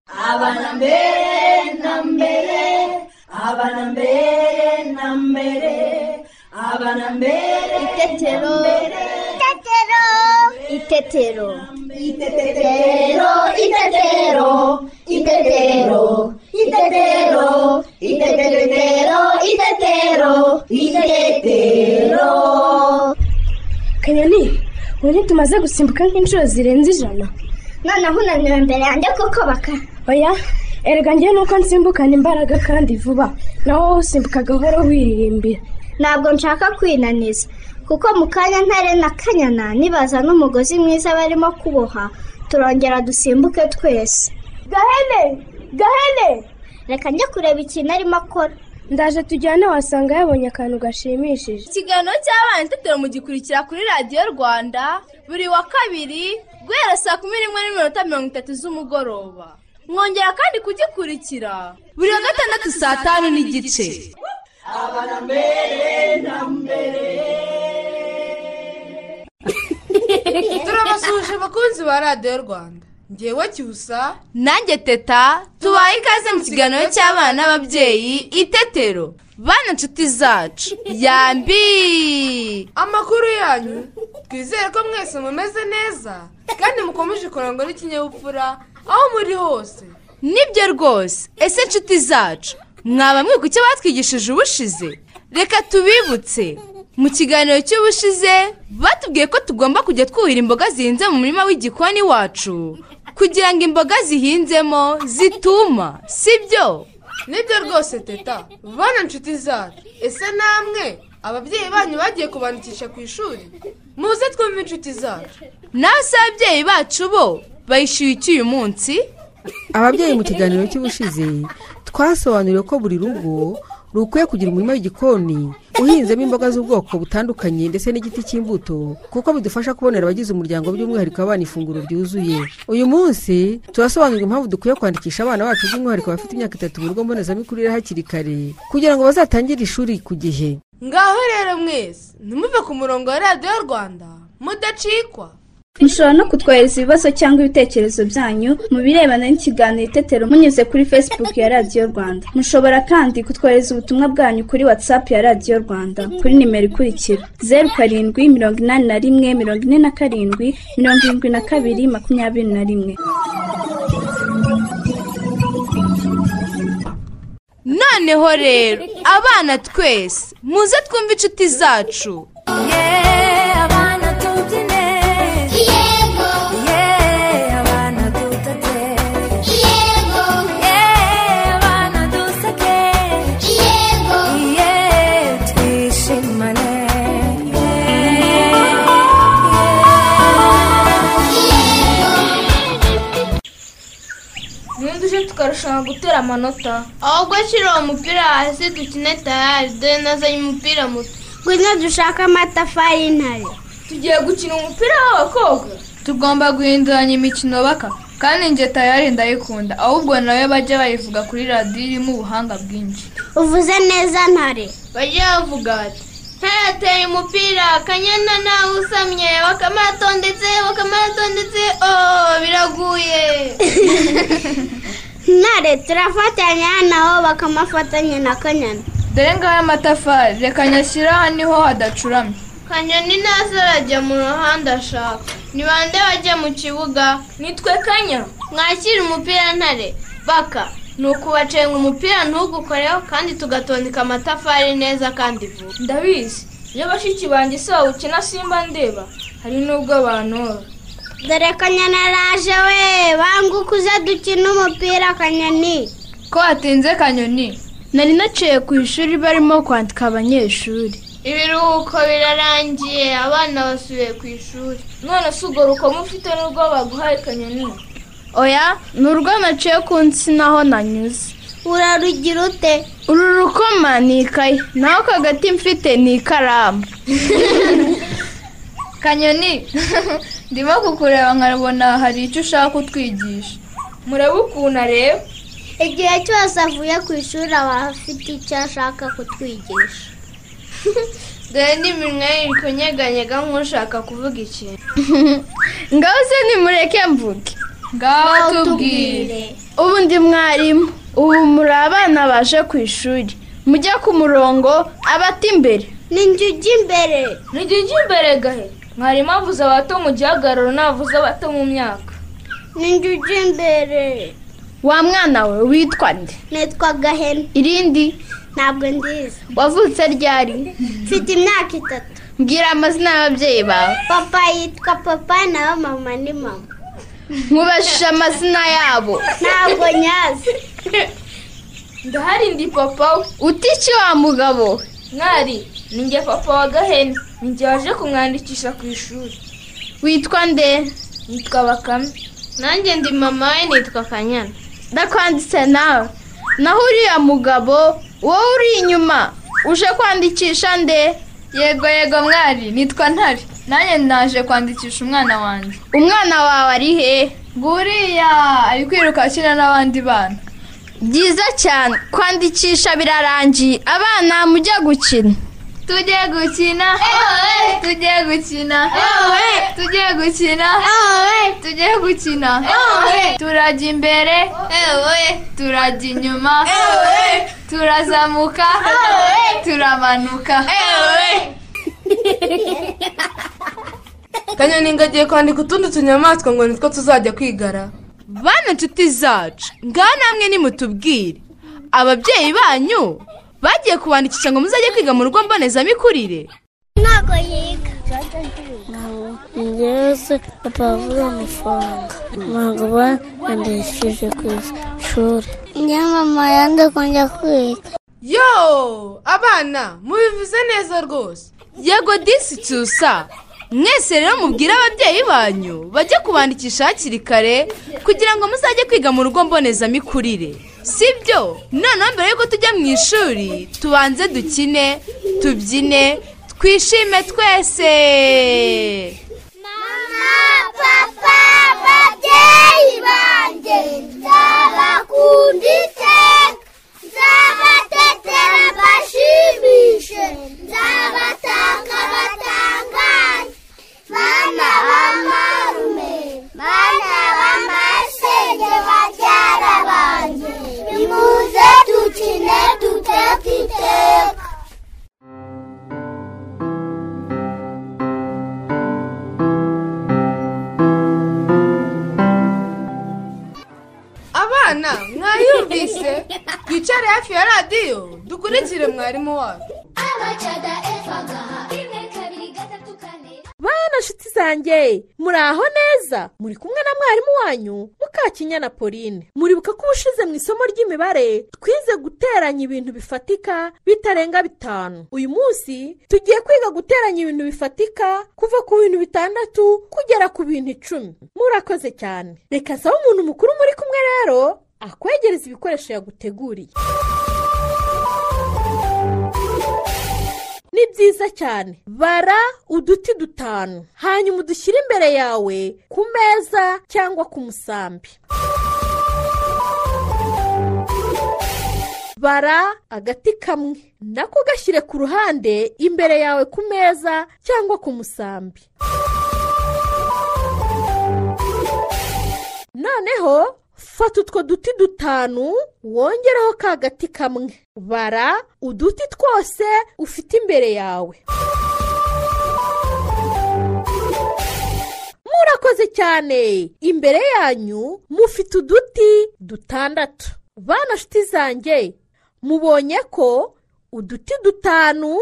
abana mbere na mbere abana mbere na mbere abana mbere Itetero. Itetero. Itetero. Itetero, itetero, itetero, itetero, itetero, itetero, itetero. kanyoni ubundi tumaze gusimbuka nk'inshuro zirenze ijana noneho unaniwe imbere yanjye kuko baka oya erega njyewe nuko nsimbukana imbaraga kandi vuba naho wowe usimbuka gahoro wiririmbira ntabwo nshaka kwinaniza kuko mu kanya ntare na kanyana nibaza n'umugozi mwiza barimo kuboha turongera dusimbuke twese gahene gahene reka njye kureba ikintu arimo akora ndaje tujyane wasanga yabonye akantu gashimishije ikiganiro cy'abana itetero mugikurikira kuri radiyo rwanda buri wa kabiri guhera saa kumi n'imwe n'iminota mirongo itatu z'umugoroba mwongera kandi kugikurikira buri wa gatandatu saa tanu n'igice turabasuhuje abakunzi ba radiyo rwanda ngewe cyusa nanjye teta tubaye ikaze mu kiganiro cy'abana n'ababyeyi itetero bana inshuti zacu yambi amakuru yanyu twizere ko mwese mumeze neza kandi mukomeje kurangwa n'ikinyabupfura aho muri hose nibyo rwose ese inshuti zacu mwaba mwibuka icyo batwigishije ubushize reka tubibutse mu kiganiro cy'ubushize batubwiye ko tugomba kujya twuhira imboga zihinze mu murima w'igikoni wacu kugira ngo imboga zihinzemo zituma sibyo nibyo rwose teta bana inshuti zacu ese namwe ababyeyi banyu bagiye kubandikisha ku ishuri muze twumve inshuti zacu nawe se ababyeyi bacu bo bayishyuye iki uyu munsi ababyeyi mu kiganiro cy'ubushize twasobanuriwe ko buri rugo rukwiye kugira umurima w'igikoni uhinzemo imboga z'ubwoko butandukanye ndetse n'igiti cy'imbuto kuko bidufasha kubonera abagize umuryango by'umwihariko abana ifunguro ryuzuye uyu munsi turasobanurira impamvu dukwiye kwandikisha abana bacu by'umwihariko abafite imyaka itatu mu rugo mbonezamikurire hakiri kare kugira ngo bazatangire ishuri ku gihe ngaho rero mwese ntimuve ku murongo wa radiyo rwanda mudacikwa mushobora no kutwohereza ibibazo cyangwa ibitekerezo byanyu mu birebana n'ikiganiro itetero munyuze kuri facebook ya radiyo rwanda mushobora kandi kutwohereza ubutumwa bwanyu kuri whatsapp ya radiyo rwanda kuri nimero ikurikira zeru karindwi mirongo inani na rimwe mirongo ine na karindwi mirongo irindwi na kabiri makumyabiri na rimwe noneho rero abana twese muze twumve inshuti zacu Yego, yego, yego. ntunduje tukarushanwa gutera amanota ahubwo ashyira uwo mupira hasi dukine tayari dore nazanye umupira muto ngwino dushake amatafari y'intare tugiye gukina umupira w'abakobwa tugomba guhinduranya imikino baka kandi njye tayari ndayikunda ahubwo nawe bajya bayivuga kuri radiyo irimo ubuhanga bwinshi uvuze neza ntare bajya bavuga bati ntarateye umupira akanyana nawe usamye bakamaratondetse bakamaratondetse ooo biraguye ntare turafatanya naho bakamafatanya na kanyana dore ngaho amatafari reka nyashyira aha niho hadacuramye kanyoni ntazo arajya mu ruhande ashaka ni bande bajya mu kibuga nitwe kanya mwakira umupira ntare baka ni ukubacenga umupira ntugukoreho kandi tugatondeka amatafari neza kandi vuba ndabizi iyo bashiki banjye si wowe ukina simba ndeba hari n'ubwo bantora dore kanyana araje we banguka uze dukine umupira kanyoni ko watinze kanyoni nari naciye ku ishuri barimo kwandika abanyeshuri ibiruhuko birarangiye abana basubiye ku ishuri none si urwo rukomo ufite n'urwo baguhaye kanyoni oya ni urwo naciye ku nsina aho nanyuze urarugira ute uru rukoma ni ikayi naho ako gati mfite ni ikaramu kanyoni ndimo kukureba nkabona hari icyo ushaka kutwigisha murebe ukuntu areba igihe cyose avuye ku ishuri aba afite icyo ashaka kutwigisha dore n'iminwa ye iri kunyeganyega nk'ushaka kuvuga ikintu ngaho se nimureke mvuge ngaho tubwire ubundi mwarimu ubu muri abana baje ku ishuri mujya ku murongo abata imbere ninjye ujya imbere Nijye njya imbere gahe mwarimu avuze abato mu gihagararo navuze abato mu myaka ninjye ujya imbere wa mwana we witwa nde nitwa gahene irindi ntabwo ndizi wavutse ryari mfite imyaka itatu mbwira amazina y'ababyeyi bawe papa yitwa papa naho mama ni mama mubajije amazina yabo ntabwo nyazi ndahari ndi papa we uti iki wa mugabo we? mwari ni njye papa wa gahene ni njye waje kumwandikisha ku ishuri witwa nde yitwa bakame nanjye ndi mama we nitwa kanyana ndakwanditse nawe naho uriya mugabo wowe uri inyuma uje kwandikisha nde yego yego mwari nitwa ntare nanjye naje kwandikisha umwana wanjye umwana wawe ari hehe nguriya ari kwiruka akina n'abandi bana byiza cyane kwandikisha birarangiye abana mujya gukina tujye gukina tujye gukina tujye gukina tujye gukina turajya imbere turajya inyuma turazamuka turamanuka kanyoni ngagiye kwandika utundi tunyamaswa ngo nitwo tuzajya kwigara bana inshuti zacu ngaha namwe nimutubwire ababyeyi banyu bagiye kubandikisha ngo muzajye kwiga mu rugo mbonezamikurire ntabwo yiga ngeze papa avuga amafaranga ntabwo bandikishije ku ishuri njye mama yanze kujya kwiga yo abana mubivuze neza rwose yego disi cyusa mwese rero mubwire ababyeyi banyu bajye kubandikisha hakiri kare kugira ngo muzajye kwiga mu rugo mbonezamikurire si byo noneho mbere y'uko tujya mu ishuri tubanze dukine tubyine twishime twese papa babyeyi banjye nzabakunda iteka nzabatetera mbashimishe nzabatanga batangaye bana b'amarume bana b'amasenge babyara banjye nimuze dukine duteka iteka abana mwayumvise twicare hafi ya radiyo dukurikire mwarimu wacu abacaga eva gaha rimwe kabiri gatatu kane bana nshuti zanjye muri aho neza muri kumwe na mwarimu wanyu mukakinya na pauline muribuka ko ubushize mu isomo ry'imibare twize guteranya ibintu bifatika bitarenga bitanu uyu munsi tugiye kwiga guteranya ibintu bifatika kuva ku bintu bitandatu kugera ku bintu icumi murakoze cyane reka nsaba umuntu mukuru muri kumwe rero akwegereza ibikoresho yaguteguriye ni byiza cyane bara uduti dutanu hanyuma udushyire imbere yawe ku meza cyangwa ku musambi bara agati kamwe nako gashyire ku ruhande imbere yawe ku meza cyangwa ku musambi noneho fata utwo duti dutanu wongereho ka gati kamwe bara uduti twose ufite imbere yawe murakoze cyane imbere yanyu mufite uduti dutandatu bana nshuti zanjye mubonye ko uduti dutanu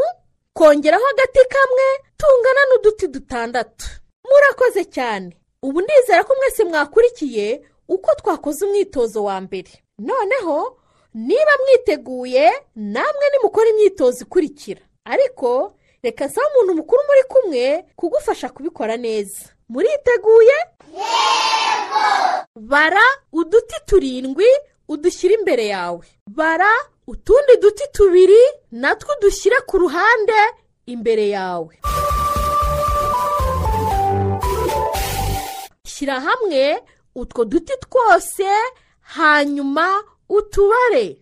kongeraho agati kamwe tungana n'uduti dutandatu murakoze cyane ubu ndizera ko mwese mwakurikiye uko twakoze umwitozo wa mbere noneho niba mwiteguye namwe nimukora imyitozo ikurikira ariko reka nsaba umuntu mukuru muri kumwe kugufasha kubikora neza muriteguye bara uduti turindwi udushyire imbere yawe bara utundi duti tubiri natwo udushyire ku ruhande imbere yawe shyira hamwe utwo duti twose hanyuma utubare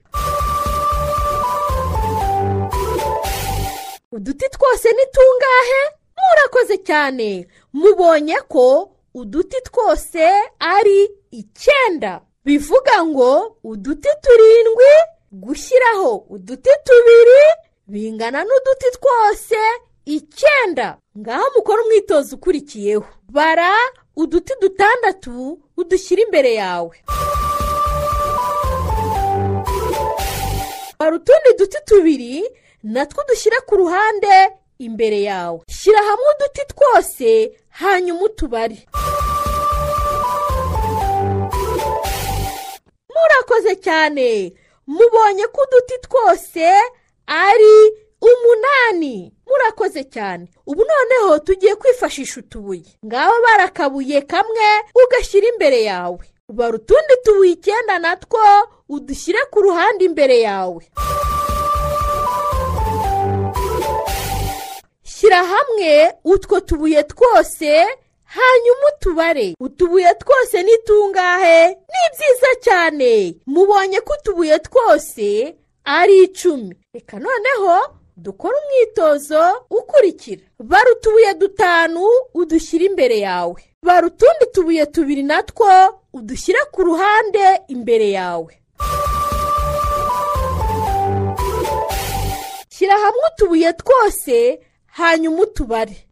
uduti twose ni tungahe murakoze cyane mubonye ko uduti twose ari icyenda bivuga ngo uduti turindwi gushyiraho uduti tubiri bingana n'uduti twose icyenda ngaho mukora umwitozo ukurikiyeho bara uduti dutandatu udushyira imbere yawe bara utundi duti tubiri natwo dushyire ku ruhande imbere yawe shyira hamwe uduti twose hanyuma utubare murakoze cyane mubonye ko uduti twose ari umunani murakoze cyane ubu noneho tugiye kwifashisha utubuye ngaho barakabuye kamwe ugashyira imbere yawe bara utundi tubuye icyenda natwo udushyire ku ruhande imbere yawe shyira hamwe utwo tubuye twose hanyuma utubare utubuye twose ni tungahe ni byiza cyane mubonye ko utubuye twose ari icumi reka noneho dukore umwitozo ukurikira bara utubuye dutanu udushyire imbere yawe bara utundi tubuye tubiri natwo udushyire ku ruhande imbere yawe shyira hamwe utubuye twose hanyuma utubare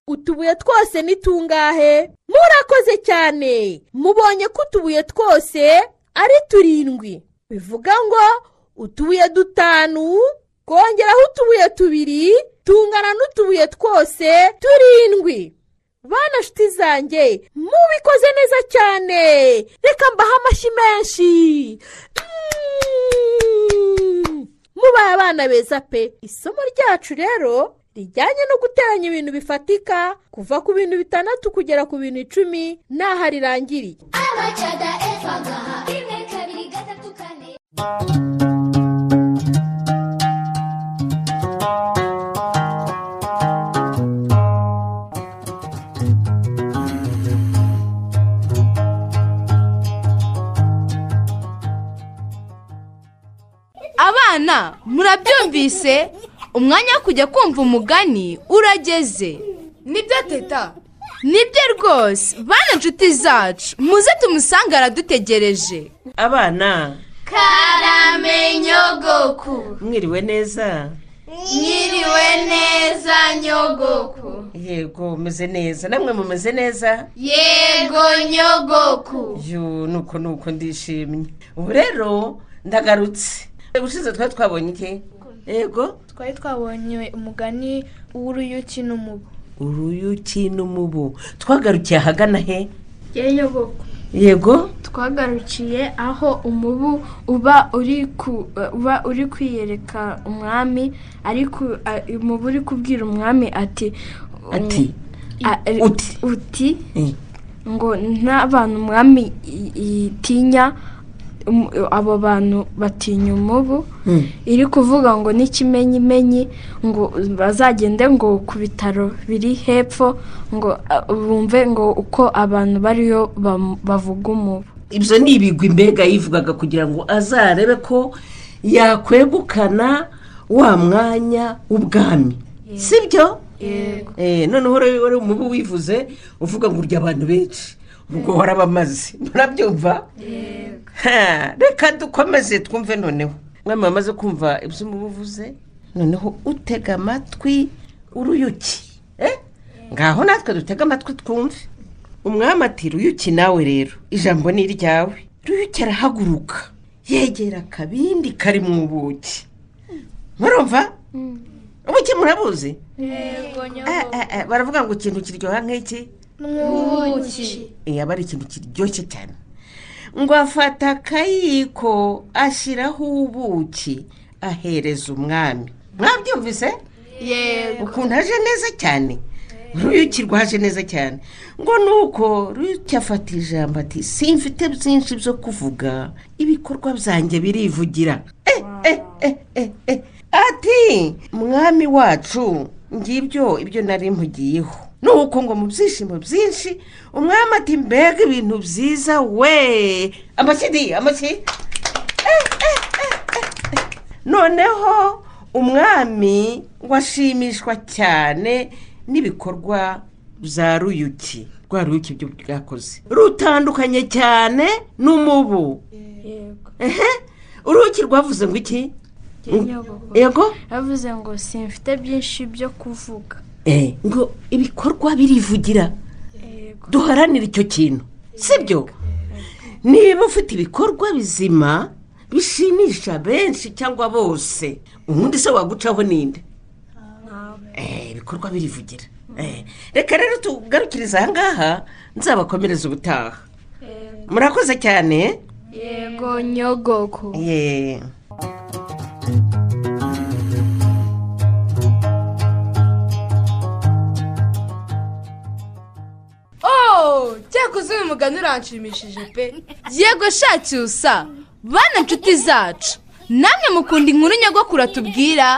utubuye twose ni tungahe murakoze cyane mubonye ko utubuye twose ari turindwi bivuga ngo utubuye dutanu kongeraho utubuye tubiri tungana n'utubuye twose turindwi bana nshuti zanjye mubikoze neza cyane reka mbahe amashyi menshi Mm. mubaye abana beza pe isomo ryacu rero rijyanye no guteranya ibintu bifatika kuva ku bintu bitandatu kugera ku bintu icumi n'aho rirangiriye abacada efaga rimwe kabiri gatatu kane abana murabyumvise umwanya wo kujya kumva umugani urageze nibyo teta nibyo rwose bana inshuti zacu muze tumusange aradutegereje abana Karamenyogoku mwiriwe neza Nyiriwe neza nyogoku yego meze neza namwe mumeze neza Yego nyogoku yo nuko nuko ndishimye ubu rero ndagarutse ubushize twari twabonye iki yego twari twabonye umugani w'uruyuki n'umubu uruyuki n'umubu twagarukiye ahagana he yeyogoku yego twagarukiye aho umubu uba uri ku uba uri kwiyereka umwami ariko a- umubu uri kubwira umwami ati Ati. a- uti ngo n'abantu umwami i- itinya um- abo bantu batinya umubu iri kuvuga ngo n'ikimenyimenyi ngo bazagende ngo ku bitaro biri hepfo ngo ah, bumve ngo uko abantu bariyo bam- bavuga umubu ibyo ni ibigwi mbega yivugaga kugira ngo azarebe ko yakwegukana wa mwanya w'ubwami si byo Eh, noneho rero wari umubu wivuze uvuga ngo urya abantu benshi ubwo warabamaze murabyumva Ha, reka dukomeze twumve noneho mwami wamaze kumva ibyo umubu uvuze noneho utega amatwi uruyuki Eh, ngaho natwe dutega amatwi twumve umwami ati ruyuki nawe rero ijambo ni iryawe ruyuki arahaguruka yegera akabindi kari mu buki murumva ubuki murabuzi yego Eh, eh, eh, baravuga ngo ikintu kiryoha nk'iki n'ubuki Eh, aba ari ikintu kiryoshye cyane ngo afata akayiko ashyiraho ubuki ahereza umwami mwabyumvise Yego ukuntu aje neza cyane ruyuki rwaje neza cyane ngo nuko ruyuki afata ijambo ati simfite byinshi byo kuvuga ibikorwa byanjye birivugira Eh, eh, eh, eh, eh. ati mwami wacu ngibyo ibyo nari mpugiyeho nuko ngo mu byishimo byinshi umwami ati mbega ibintu byiza we amashyi di amashyi noneho umwami washimishwa cyane n'ibikorwa bya ruyuki rwa ruyuki ibyo bwakoze rutandukanye cyane n'umubu ehe uruhuki rwavuze ngo iki yego yavuze ngo simfite byinshi byo kuvuga Eh, ngo ibikorwa birivugira duharanire icyo kintu sibyo niba ufite ibikorwa bizima bishimisha benshi cyangwa bose ubundi se wagucaho ninde Eh, ibikorwa birivugira Eh, reka rero tugarukiriza aha ngaha nzabakomereza ubutaha murakoze cyane yego nyogoko yeee oh cyakoze uyu mugani uranshimishije pe yego shacyusa bana inshuti zacu namwe mukunda inkuru nyagakuru tubwira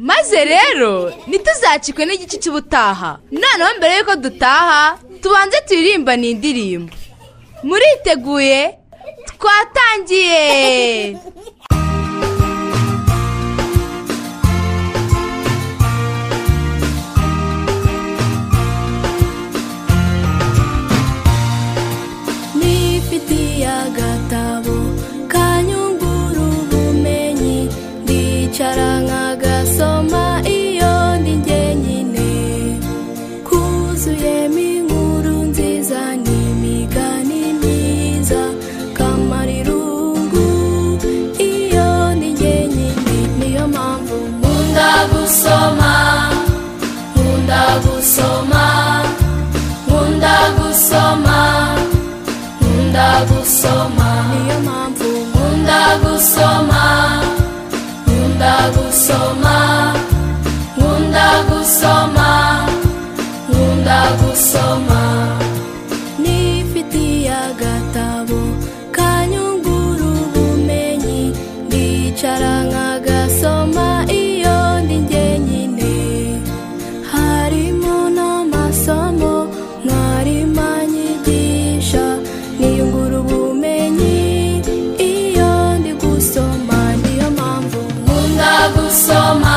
maze rero ntituzacikwe n'igice cy'ubutaha noneho mbere y'uko dutaha tubanze turirimba ni indirimbo muriteguye twatangiye nifitiye agatabo kanyungura ubumenyi ndicara nkagasoma iyo ndi njyenyine kuzuyemo inkuru nziza n'imigani myiza kamarirungu iyo ndi njyenyine niyo mpamvu nkunda gusoma nkunda gusoma nkunda gusoma nkunda gusoma niyo mpamvu nkunda gusoma nkunda gusoma nkunda gusoma nkunda gusoma nifitiye agatabo kanyungura ubumenyi ndicara nkagasoma iyo ndi njyenyine harimo n'amasomo mwarimu anyigisha niyungura ubumenyi iyo ndi gusoma niyo mpamvu nkunda gusoma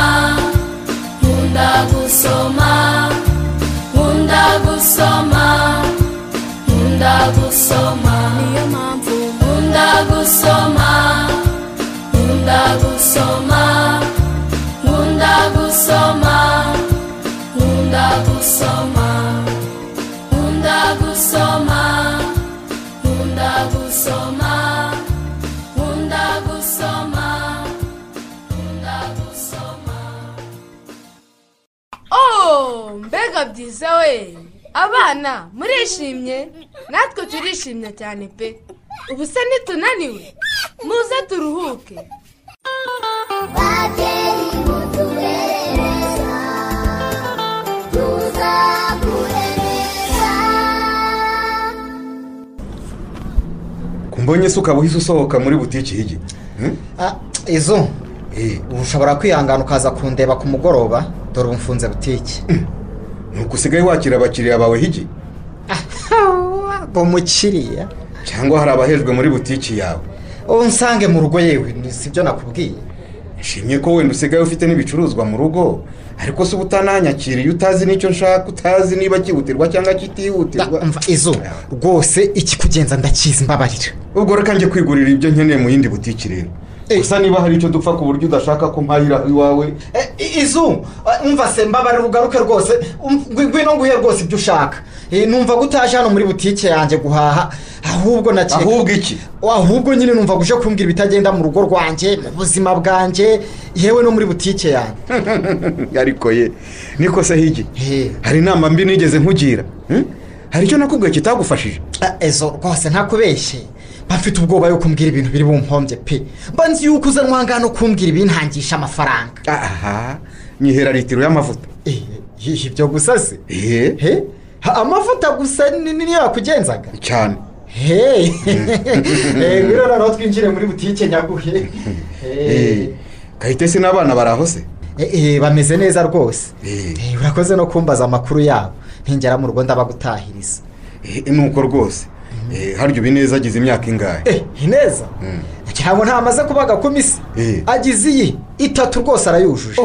nkunda gusoma nkunda gusoma nkunda gusoma niyo mpamvu nkunda gusoma nkunda gusoma nkunda gusoma nkunda gusoma nkunda gusoma nkunda gusoma nkunda gusoma nkunda gusoma oh mbega byiza we abana murishimye natwe turishimye cyane pe ubu se ntitunaniwe muze turuhuke kumbonye se ukaba uhise usohoka muri butiki higi izo ubu ushobora kwihangana ukaza kundeba ku mugoroba dore ubu mfunze butike nuko usigaye wakira abakiriya bawe higi ngo mukiriya cyangwa hari abahejwe muri butiki yawe ubu nsange mu rugo yewe si byo nakubwiye nshimye ko wenda usigaye ufite n'ibicuruzwa mu rugo ariko se uba utananyakiriye utazi n'icyo nshaka utazi niba cyihutirwa cyangwa kitihutirwa mva izo rwose ikikugenza ndakizi mbabarira ubwo reka njye kwigurira ibyo nkeneye mu yindi butiki rero gusa niba hari icyo dupfa ku buryo udashaka ko mpahira iwawe izu umva se mbabarira ugaruke rwose um, ngwi- ngwino nguhe rwose ibyo ushaka Eh, numva ko utaje hano muri butike yanjye guhaha ahubwo nakeka Ahubwo iki? ahubwo nyine numva uje kumbwira ibitagenda mu rugo rwanjye mu buzima bwanjye yewe no muri butike yanjye ariko ye niko se higi hari inama mbi nigeze nkugira hmm? hari icyo nakubwiye kitagufashije Ah, ezo rwose ntakubeshye mba mfite ubwoba yo kumbwira ibintu biri bumpombye pe mba nzi yuko uzanwa aha ngaha no kumbwira ibintangisha amafaranga aha nyihera litiro y'amavuta ibyo gusa se He? Ha, amavuta gusa ni- ni- niyo yakugenzaga cyane hehe ngwino noneho twinjire muri butike nyaguhe Eh. kahitesi n'abana bari aho se Eh, eh, bameze neza rwose Eh, urakoze no kumbaza amakuru yabo ntingera mu rugo ndabagutahiriza nuko rwose harya ubu ineza agize imyaka ingahe ineza cyangwa ntamaze kubaga ku misi agize iyi itatu rwose arayujuje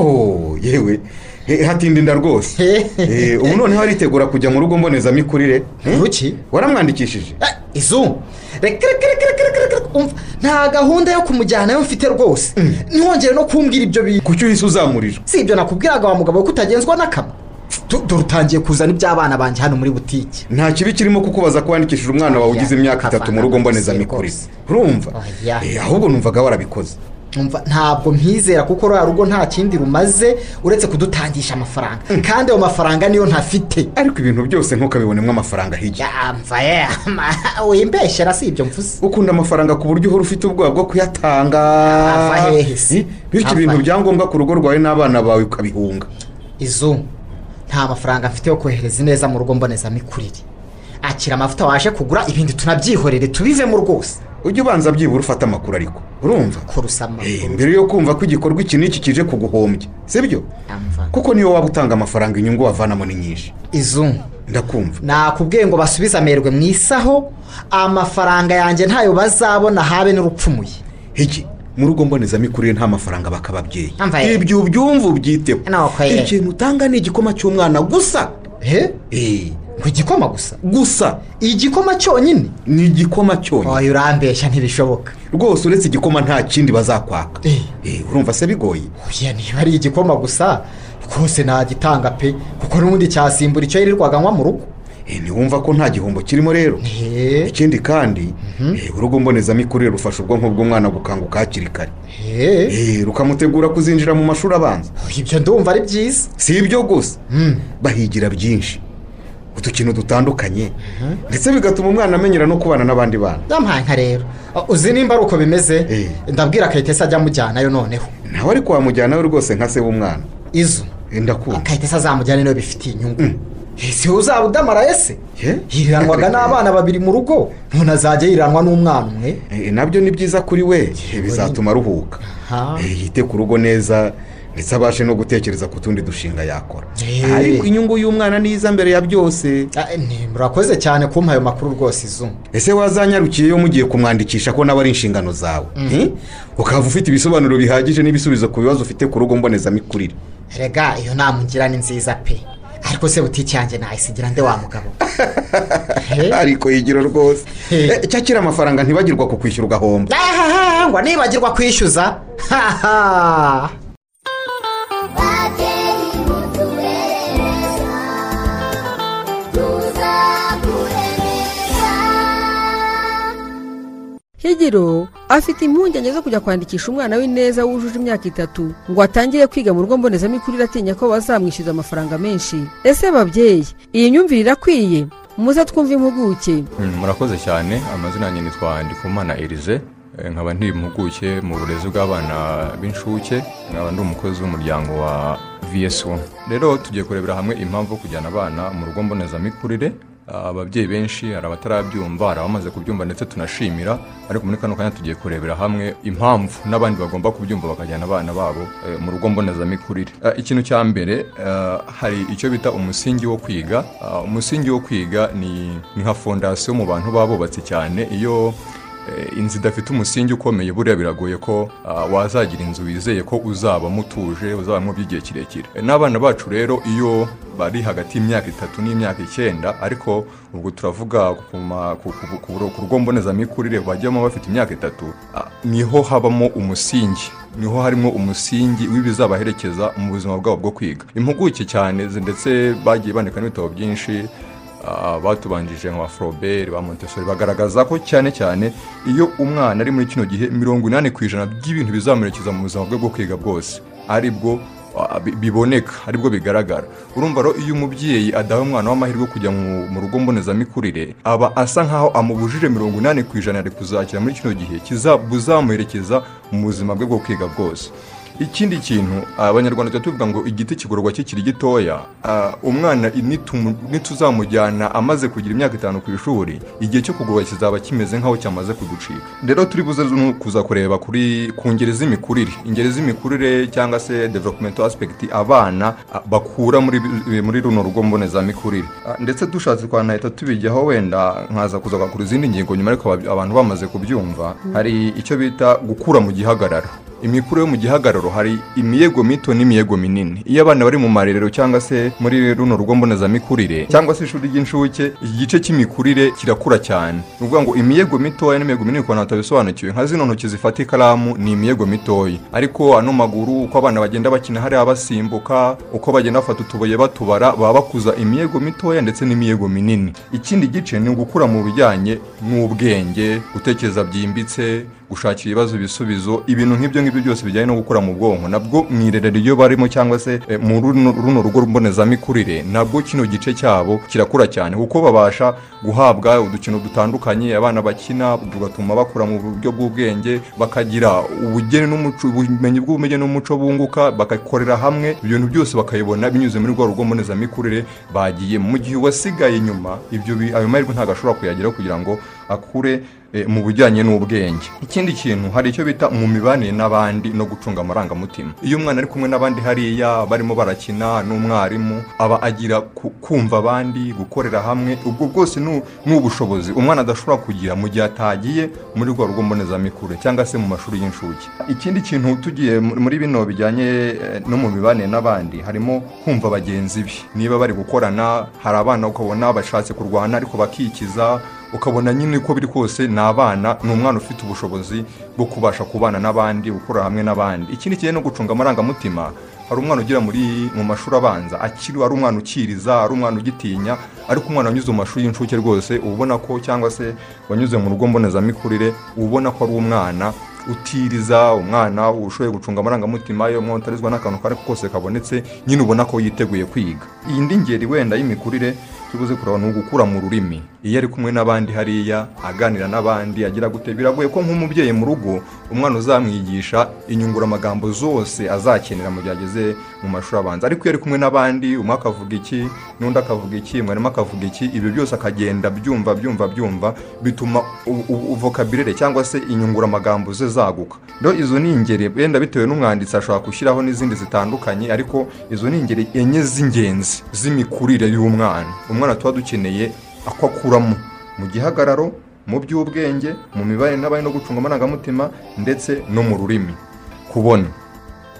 yewe Eh, hatindinda rwose Eh, ubu noneho aritegura kujya mu rugo mbonezamikurire ruki waramwandikishije izu reka reka reka reka reka reka reka umva nta gahunda yo kumujyanayo mfite rwose ntiwongere no kumbwira ibyo bintu kuki uhise uzamurira si ibyo nakubwiraga wa mugabo ko utagenzwa n'akama Tu- dore utangiye kuzana iby'abana banjye hano muri butike nta kibi kirimo kukubaza ko wandikishije umwana wawe ugize imyaka itatu mu rugo mbonezamikurire urumva Eh, ahubwo numvaga warabikoze Umva, ntabwo mpizera kuko ruriya rugo nta kindi rumaze uretse kudutangisha amafaranga kandi ayo mafaranga niyo ntafite ariko ibintu byose ntukabibonemo amafaranga hirya mva ye wimbeshyera si ibyo mvuze ukunda amafaranga ku buryo uhora ufite ubwoba bwo kuyatanga Ava hehe se? Eh, bityo ibintu Ava. bya ngombwa ku rugo rwawe n'abana bawe ukabihunga izu nta mafaranga mfite yo kohereza ineza mu rugo mbonezamikurire akira amavuta waje kugura ibindi tunabyihorere tubivemo rwose ujye ubanza byibura ufate amakuru ariko urumva kurusa amakuru mbere yo kumva ko igikorwa iki n'iki kije kuguhombya sibyo kuko niyo waba utanga amafaranga inyungu wavanamo ni nyinshi izu ndakumva nakubwiye ngo basubize amerwe mu isaho amafaranga yanjye ntayo bazabona habe n'urupfumuye iki mu rugo mbonezamikurire nta mafaranga baka ababyeyi Amva ye. ibyo ubyumva ubyiteho ye. ikintu utanga ni igikoma cy'umwana gusa he ngo igikoma gusa gusa igikoma cyonyine ni igikoma cyonyine oya urambeshya ntibishoboka rwose uretse igikoma nta kindi bazakwaka Eh, urumva se bigoye oya niba ari igikoma gusa rwose nagitanga pe kuko n'ubundi cyasimbura icyo yirirwaga anywa mu rugo Eh, ntiwumva ko nta gihombo kirimo rero ikindi kandi eh, urugo mbonezamikurire rufasha ubwonko bw'umwana gukanguka hakiri kare Eh, rukamutegura kuzinjira mu mashuri abanza ibyo ndumva ari byiza si ibyo gusa bahigira byinshi udukino dutandukanye ndetse bigatuma umwana amenyera no kubana n'abandi bana yampaye nka rero uzi nimba ari uko bimeze ndabwira kayitesi ajya amujyanayo noneho nawe ariko wamujyanayo rwose nka se w'umwana izo ndakunda kayitesi azamujyane niyo bifitiye inyungu Eh, si wowe uzaba udamara ese yiriranwaga n'abana babiri mu rugo none azajya yiranwa n'umwana umwe Eh, nabyo ni byiza kuri we Eh, bizatuma aruhuka Eh, yite ku rugo neza ndetse abashe no gutekereza ku tundi dushinga yakora ariko inyungu y'umwana ni iza mbere ya byose murakoze cyane kumpa ayo makuru rwose izo ese wazanyarukiyeyo mugiye kumwandikisha ko nawe ari inshingano zawe Eh? ukaba ufite ibisobanuro bihagije n'ibisubizo ku bibazo ufite ku rugo mbonezamikurire rega iyo nama ugira ni nziza pe ariko se butike yanjye nayisigira nde wa mugabo ariko yigira rwose Eh, cyakira amafaranga ntibagirwa ku kwishyura ugahomba Ah, ngo nibagirwa kwishyuza haha higiro afite impungenge zo kujya kwandikisha umwana w'ineza wujuje imyaka itatu ngo atangire kwiga mu rugo mbonezamikurire atinya ko bazamwishyuza amafaranga menshi ese babyeyi iyi myumvire irakwiye muze twumve impuguke Mm, murakoze cyane amazina yanjye nitwa ndikumana erize Eh, nkaba ndi impuguke mu burezi bw'abana b'inshuke nkaba ndi umukozi w'umuryango wa vsu rero tugiye kurebera hamwe impamvu yo kujyana abana mu rugo mbonezamikurire Ah, ababyeyi benshi hari abatarabyumva hari abamaze kubyumva ndetse tunashimira ariko muri kano kanya tugiye kurebera hamwe impamvu n'abandi bagomba kubyumva bakajyana abana babo eh, mu rugo mbonezamikurire Ah, ikintu cya mbere ah, hari icyo bita umusingi wo kwiga Ah, umusingi wo kwiga ni ni nka fondasiyo mu bantu babubatse cyane iyo eh, inzu idafite umusingi ukomeye buriya biragoye ko ah, wazagira inzu wizeye ko uzabamo utuje uzabamo by'igihe kirekire Eh, n'abana bacu rero iyo bari hagati y'imyaka itatu n'imyaka icyenda ariko ubwo turavuga ku ma- ku- ku- ku ku rugo mbonezamikurire bajyamo bafite imyaka itatu ah, niho habamo umusingi niho harimo umusingi w'ibizabaherekeza mu buzima bwabo bwo kwiga impuguke cyane zi- ndetse bagiye bandika n'ibitabo byinshi Ah, batubanjije nka foroberi ba montessori bagaragaza ko cyane cyane iyo umwana ari muri kino gihe mirongo inani ku ijana by'ibintu bizamuherekeza mu buzima bwe bwo kwiga bwose aribwo ah, bi- biboneka aribwo bigaragara urumva rero iyo umubyeyi adaha umwana w'amahirwe yo kujya mu mu rugo mbonezamikurire aba asa nk'aho amubujije mirongo inani ku ijana ari kuzakira muri kino gihe kiza- buzamuherekeza mu buzima bwe bwo kwiga bwose ikindi kintu abanyarwanda tujya tuvuga ngo igiti kigororwa kikiri gitoya Ah, umwana i- nitumu- nituzamujyana amaze kugira imyaka itanu ku ishuri igihe cyo kugororwa kizaba kimeze nk'aho cyamaze kuducika rero turi buze no kuza kureba kuri ku ngeri z'imikurire ingeri z'imikurire cyangwa se developumento aspekiti abana ah, bakura muri bi- muri runo rugo mbonezamikurire Ah, ndetse dushatse twanahita tubijyaho wenda nkaza kuzagaruka izindi ngingo nyuma ariko aba- abantu bamaze kubyumva hari icyo bita gukura mu gihagararo imikuru yo mu gihagararo hari imiyego mito n'imiyego minini iyo abana bari mu marerero cyangwa se muri runo rugo mbonezamikurire cyangwa se ishuri ry'incuke iki gice cy'imikurire kirakura cyane ni ukuvuga ngo imiyego mitoya n'imiyego minini ku bantu batabisobanukiwe nka zino ntoki zifata ikaramu ni imiyego mitoya ariko ano maguru uko abana bagenda bakina hariya basimbuka uko bagenda bafata utubuye batubara baba bakuza imiyego mitoya ndetse n'imiyego minini ikindi gice ni ugukura mu bijyanye n'ubwenge gutekereza byimbitse gushakira ibibazo ibisubizo ibintu nk'ibyo ngibyo byose bijyanye no gukura mu bwonko nabwo mu irerero iyo barimo cyangwa se eh, mu runo runo rugo mbonezamikurire nabwo kino gice cyabo kirakura cyane kuko babasha guhabwa udukino dutandukanye abana bakina tugatuma bakura mu buryo bw'ubwenge bakagira ubugeni n'umuco ubumenyi bw'ubumenyi n'umuco bunguka bakakorera hamwe ibintu byose bakabibona binyuze muri rwa rugo mbonezamikurire bagiyemo mu gihe uwasigaye inyuma ibyo bi- ayo mahirwe ntabwo ashobora kuyageraho kugira ngo akure eh, mu bujyanye n'ubwenge ikindi kintu hari icyo bita mu mibanire n'abandi no gucunga amarangamutima iyo umwana ari kumwe n'abandi hariya barimo barakina n'umwarimu aba agira ku- kumva abandi gukorera hamwe ubwo bwose ni u- ni ubushobozi umwana adashobora kugira mu gihe atagiye muri rwa rugo mbonezamikurire cyangwa se mu mashuri y'incuke ikindi kintu tugiye mu- muri bino bijyanye eh, no mu mibanire n'abandi harimo kumva bagenzi be niba bari gukorana hari abana ukabona bashatse kurwana ariko bakikiza ukabona nyine uko biri kose ni abana ni umwana ufite ubushobozi bwo kubasha kubana n'abandi gukorera hamwe n'abandi ikindi kijyanye no gucunga amarangamutima hari umwana ugira muri mu mashuri abanza akiri ari umwana ukiriza ari umwana ugitinya ariko umwana wanyuze mu mashuri y'incuke rwose uba ubona ko cyangwa se wanyuze mu rugo mbonezamikurire uba ubona ko ari umwana utiriza umwana ushoboye gucunga amarangamutima iyo umwana utarizwa n'akantu kari kose kabonetse nyine ubona ko yiteguye kwiga iyindi ngeri wenda y'imikurire tubuze kureba ni ugukura mu rurimi iyo ari kumwe n'abandi hariya aganira n'abandi agira gute biragoye ko nk'umubyeyi mu rugo umwana uzamwigisha inyunguramagambo zose azakenera mu gihe ageze mu mashuri abanza ariko iyo ari kumwe n'abandi umwe akavuga iki n'undi akavuga iki mwarimu akavuga iki ibyo byose akagenda byumva byumva byumva bituma u- u- vocabulary cyangwa se inyunguramagambo ze zaguka rero izo ni ingeri wenda bitewe n'umwanditsi ashobora gushyiraho n'izindi zitandukanye ariko izo ni ingeri enye z'ingenzi z'imikurire y'umwana umwana tuba dukeneye ako akuramo mu gihagararo mu by'ubwenge mu mibare n'abari no gucunga amarangamutima ndetse no mu rurimi kubona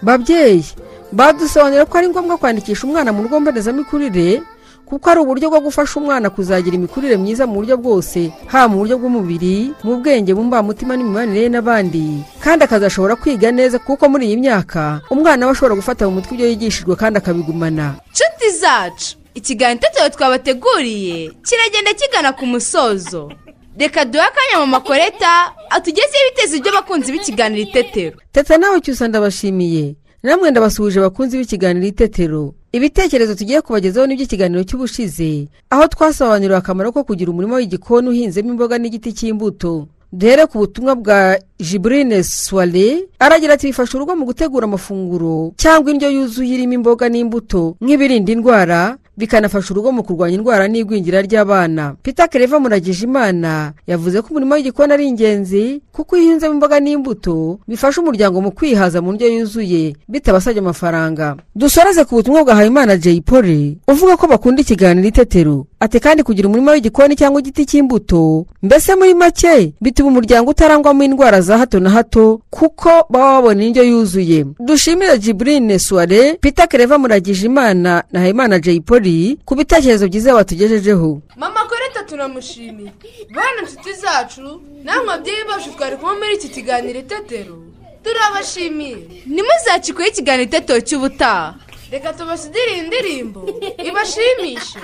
babyeyi badusobanurira ko ari ngombwa kwandikisha umwana mu rugo mbonezamikurire kuko ari uburyo bwo gufasha umwana kuzagira imikurire myiza mu buryo bwose haba mu buryo bw'umubiri mu bwenge mu mbamutima n'imibanire ye n'abandi kandi akazashobora kwiga neza kuko muri iyi myaka umwana aba ashobora gufata mu mutwe ibyo yigishijwe kandi akabigumana nshuti zacu ikiganiro itetero twabateguriye kiragenda kigana ku musozo reka duhe akanya mu makoreta atugezeho ibiteza ibyo abakunzi b'ikiganiro itetero teta nawe cyusa ndabashimiye namwe ndabasuhuje abakunzi b'ikiganiro itetero ibitekerezo tugiye kubagezaho n'iby'ikiganiro cy'ubushize aho twasobanuriwe akamaro ko kugira umurima w'igikoni uhinzemo imboga n'igiti cy'imbuto duhere ku butumwa bwa jiburine suware aragira ati bifasha urugo mu gutegura amafunguro cyangwa indyo yuzuye irimo imboga n'imbuto nk'ibirinda indwara bikanafasha urugo mu kurwanya indwara n'igwingira ry'abana pita kereva muragijimana yavuze ko umurimo w'igikoni ari ingenzi kuko iyo uhinzemo imboga n'imbuto bifasha umuryango mu kwihaza mu ndyo yuzuye bitabasabye amafaranga dusoreze ku butumwa bwa habimana jay polly uvuga ko bakunda ikiganiro itetero ati kandi kugira umurima w'igikoni cyangwa igiti cy'imbuto mbese muri make bituma umuryango utarangwamo indwara za hato na hato kuko baba babona indyo yuzuye dushimire jiburine suware pita kereva muragijimana na habimana jay polly ku bitekerezo byiza batugejejeho mama koreta turamushimiye bana nshuti zacu namwe ababyeyi bacu twari kumwe muri iki kiganiro itetero turabashimiye ntimuzacikweho ikiganiro itetero cy'ubutaha reka tubasudire iyi ndirimbo ibashimishe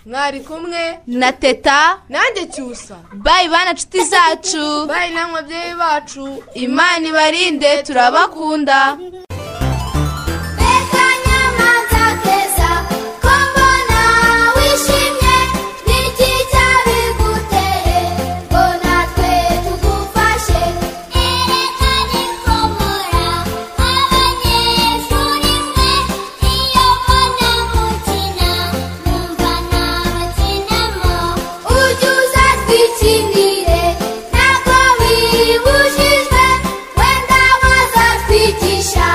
mwari kumwe na teta nanjye cyusa bayi bana nshuti zacu bayi namwe ababyeyi bacu imana ibarinde turabakunda akanyamanza keza ko mbona wishimye n'iki cyabiguteye ngo natwe tugufashe ereka nikomora abanyeshuri mwe iyo mbona mukina numva nabakinamo ujye uzatwikinire ntabwo wibujijwe wenda wazatwigisha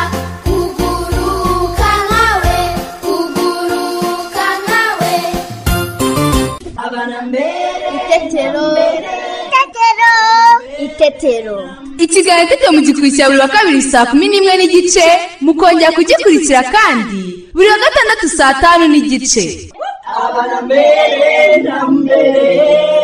itetero ikiganiro itetero mugikurikira buri wa kabiri saa kumi n'imwe n'igice mukongera kugikurikira kandi buri wa gatandatu saa tanu n'igice abana mbere na mbere